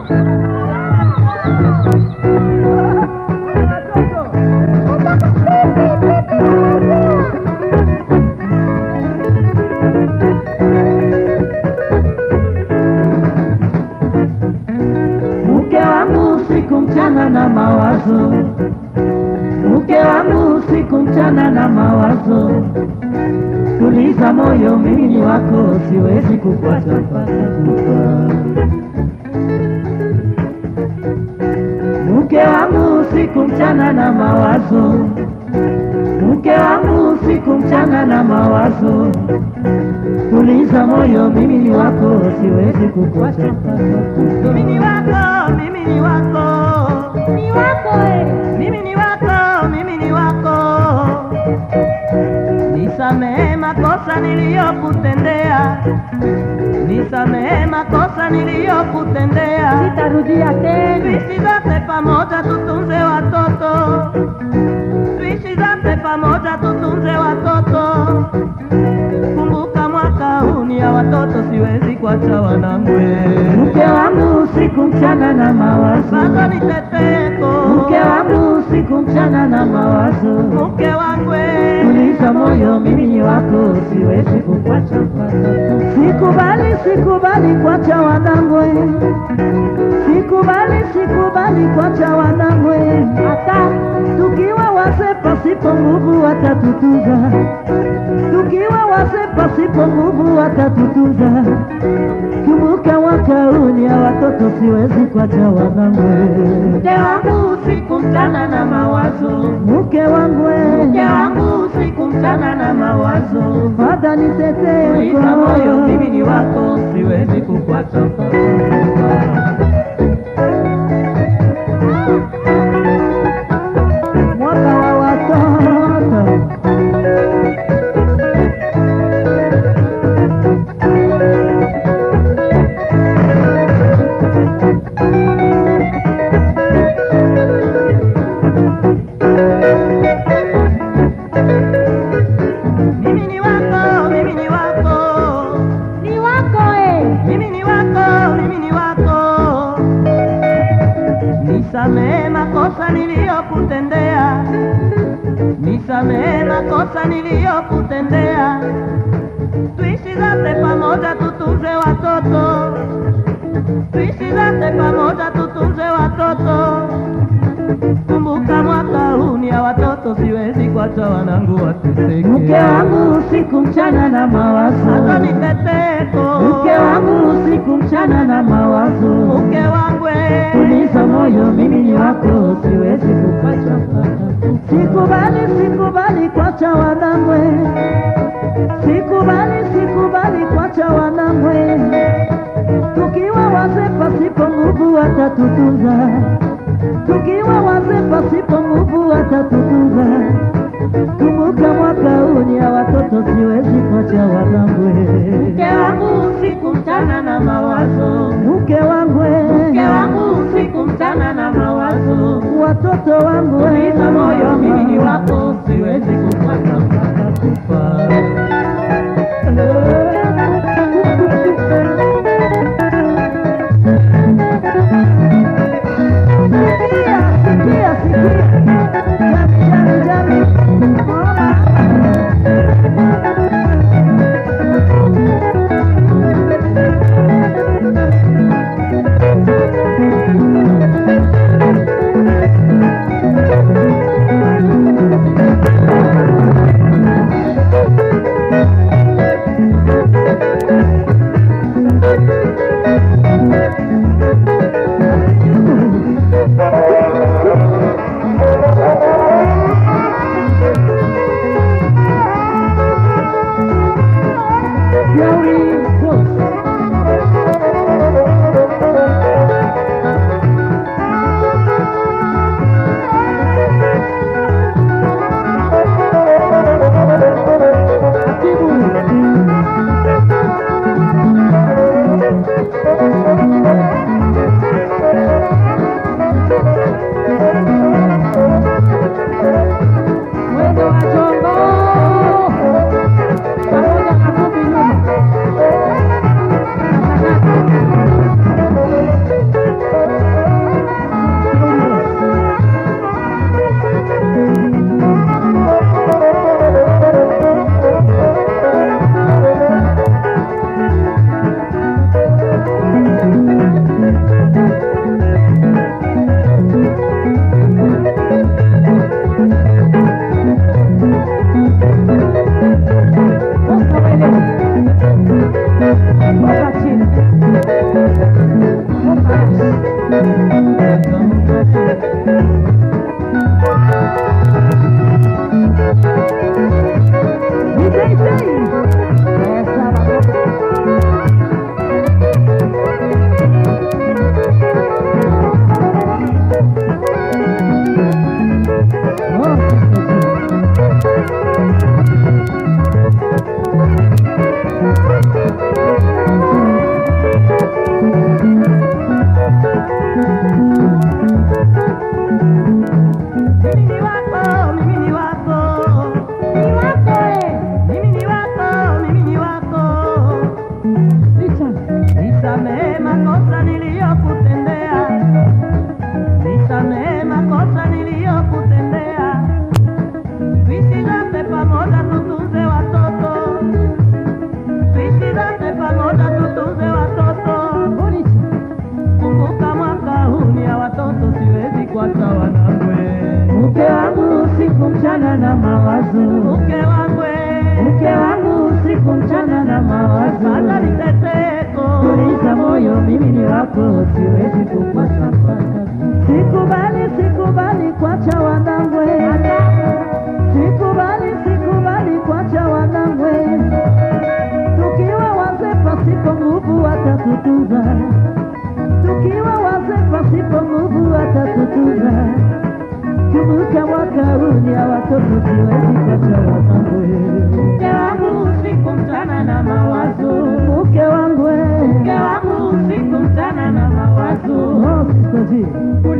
Mke wangu usiku mchana na mawazo, mke wangu usiku mchana na mawazo. Tuliza moyo, mimi ni wako, siwezi kufuata mpaka kufa. Mke wangu usiku mchana na mawazo, mke wangu usiku mchana na mawazo. Tuliza moyo, mimi ni wako, siwezi kukuacha mpaka kufa. Mimi ni wako, mimi ni wako, Ni wako eh. mimi ni wako, mimi ni wako. Nisamehe makosa niliyokutendea, nisamehe makosa niliyokutendea. Sitarudia tena. Tuishi zote pamoja, tutunze watoto, tuishi zote pamoja, tutunze watoto. Kumbuka mwaka huu ni ya watoto, siwezi kuacha wanangwe. Mke wangu usiku mchana na mawazo, Bado ni teteko, mke wangu usiku mchana na mawazo. mke wangu Tuliza moyo, mimi ni wako, siwezi kukuacha mpaka kufa. Sikubali, sikubali kuacha wanangwe, sikubali, sikubali kuacha wanangwe. Hata Tukiwa wazee pasipo nguvu watatutuza, tukiwa wazee pasipo nguvu watatutuza. Kumbuka mwaka huu ni ya watoto, siwezi kuacha wanangwe. mke wangu usiku mchana na mawazo, Mke wangu we, mke wangu usiku mchana na mawazo. fadha nitetee Tuliza moyo, mimi ni wako, siwezi kukuacha mpaka kufa. mwaka wa watoto. Mimi ni wako, mimi ni wako, ni wako eh. mimi ni wako, mimi ni wako. Nisamehe makosa niliyokutendea, nisamehe makosa niliyokutendea. Tuishi zote pamoja, tutunze watoto, tuishi zote pamoja, tutunze watoto. Kumbuka mwaka huu ni ya watoto, siwezi kuacha wanangu wateseke. Mke wangu usiku mchana na Hata mawazo, ni teteko. mke wangu usiku mchana na mawazo. mke wangu eh. Tuliza moyo, mimi ni wako, siwezi kukuacha mpaka kufa. Sikubali, sikubali kuacha wanangwe, sikubali, sikubali kuacha wanangwe. Tukiwa wazee pasipo nguvu watatutunza, tukiwa wazee pasipo nguvu watatutunza. Kumbuka mwaka huu ni ya watoto, siwezi kuacha wanangwe. mke wangu usiku mchana na mawazo Mke wangu, mke wangu usiku mchana na mawazo watoto wangu, tuliza moyo mimi ni wako siwezi kufuata mpaka kufa Sikia, sikia, sikia. Jami, jami, jami. Mama. Mimi ni wako, mimi ni wako. Ni wako eh. Mimi ni wako, mimi ni wako. Nisamehe makosa niliyokutendea. Nisamehe makosa niliyokutendea. Tuishi zote pamoja tutunze watoto. Tuishi zote pamoja tutunze watoto. Kumbuka mwaka huu ni ya watoto, siwezi kuacha wanangwe. Mke wangu usiku mchana na mawazo, Mke wangwe, mke wangu usiku mchana na sasa mawazo. niteteko. Tuliza moyo, mimi ni wako, siwezi kukuacha. Sikubali, sikubali kuacha wanangwe, sikubali, sikubali kuacha wanangwe. Tukiwa wazee pasipo nguvu watatutunza, tukiwa wazee pasipo nguvu watatutunza. Kumbuka mwaka huu ni ya watoto, siwezi kuacha wanangwe. Mke wangu usiku mchana na mawazo. Mke wangu, Mke wangu usiku mchana na mawazo. oh, sister G.